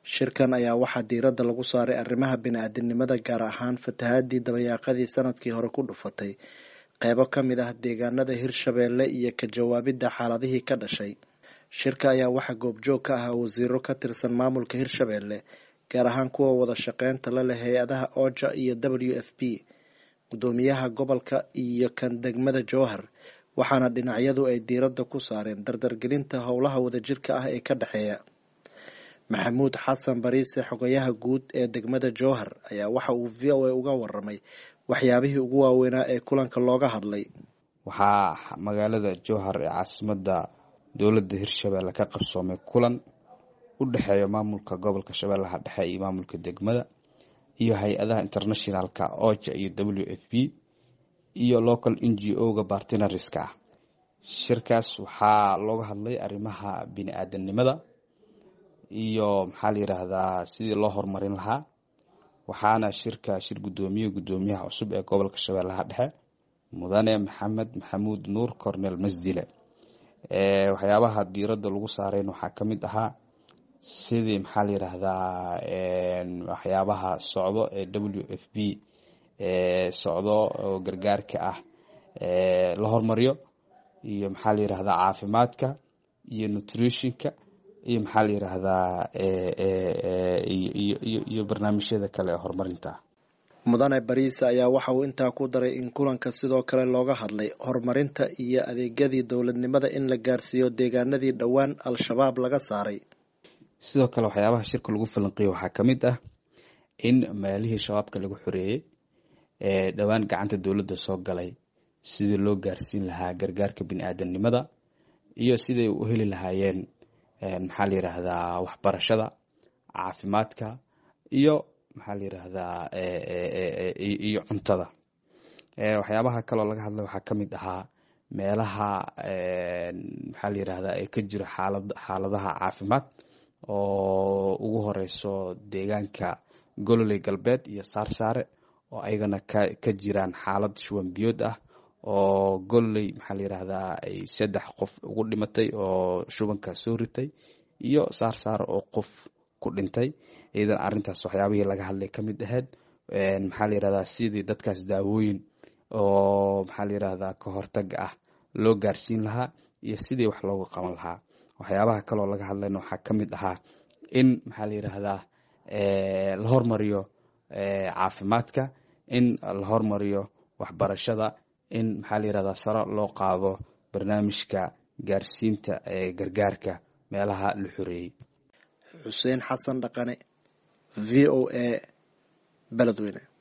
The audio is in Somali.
shirkan ayaa waxaa diiradda lagu saaray arrimaha bini-aadinimada gaar ahaan fatahaadii dabayaaqadii sanadkii hore ku dhufatay qeybo ka mid ah deegaanada hirshabeelle iyo ka jawaabidda xaaladihii ka dhashay shirka ayaa waxaa goobjoog ka ahaa wasiiro ka tirsan maamulka hirshabeelle gaar ahaan kuwa wada shaqeynta la leh hay-adaha oja iyo w f p gudoomiyaha gobolka iyo kan degmada jowhar waxaana dhinacyadu ay diiradda ku saareen dardargelinta howlaha wadajirka ah ee ka dhexeeya maxamuud xasan bariise xogayaha guud ee degmada jowhar ayaa waxa uu v o a uga waramay waxyaabihii ugu waaweynaa ee kulanka looga hadlay waxaa magaalada jowhar ee caasimada dowladda hirshabeelle ka qabsoomay kulan u dhexeeya maamulka gobolka shabeellaha dhexe iyo maamulka degmada iyo hay-adaha internationalka oja iyo w f p iyo local n g o-ga bartinariska ah shirkaas waxaa looga hadlay arrimaha bini-aadanimada iyo maxaa la yiraahdaa sidii loo horumarin lahaa waxaana shirka shir gudoomiye gudoomiyaha cusub ee gobolka shabeellaha dhexe mudane maxamed maxamuud nuur cornel masdile waxyaabaha diiradda lagu saarayn waxaa ka mid ahaa sidii maxaa la yiraahdaa waxyaabaha socdo ee w f b socdo oo gargaarka ah la hormariyo iyo maxaa la yirahdaa caafimaadka iyo nutritionka iyo maxaa la yiraahdaa iyo barnaamijyada kale ee horumarinta mudane bariise ayaa waxa uu intaa ku daray in kulanka sidoo kale looga hadlay horumarinta iyo adeegyadii dowladnimada in la gaarsiiyo deegaanadii dhowaan al-shabaab laga saaray sidoo kale waxyaabaha shirka lagu falanqeeyo waxaa ka mid ah in meelihii shabaabka lagu xoreeyey ee dhowaan gacanta dowladda soo galay sidii loo gaarsiin lahaa gargaarka bini-aadanimada iyo siday u heli lahaayeen maxaa la yiraahdaa waxbarashada caafimaadka iyo maxaa la yiraahdaa iyo cuntada waxyaabaha kaloo laga hadlay waxaa ka mid ahaa meelaha maxaa la yirahdaa ee ka jiro xaalad xaaladaha caafimaad oo ugu horeyso deegaanka gololey galbeed iyo saarsaare oo ayagana ka ka jiraan xaalad shuwan biyood ah oo gololey maxaa la yiraahdaa ay saddex qof ugu dhimatay oo shubanka soo ritay iyo saarsaare oo qof ku dhintay iyadan arintaas waxyaabihii laga hadlay ka mid ahayd maxaa la yirahdaa sidii dadkaas daawooyin oo maxaa la yirahdaa ka hortaga ah loo gaarsiin lahaa iyo sidii wax looga qaban lahaa waxyaabaha kaloo laga hadlayna waxaa ka mid ahaa in maxaa la yiraahdaa la hormariyo caafimaadka in la hormariyo waxbarashada in maxaa la yirahdaa sare loo qaado barnaamijka gaarsiinta ee gargaarka meelaha la xoreeyey xuseen xasan dhaqane v o a beledweyne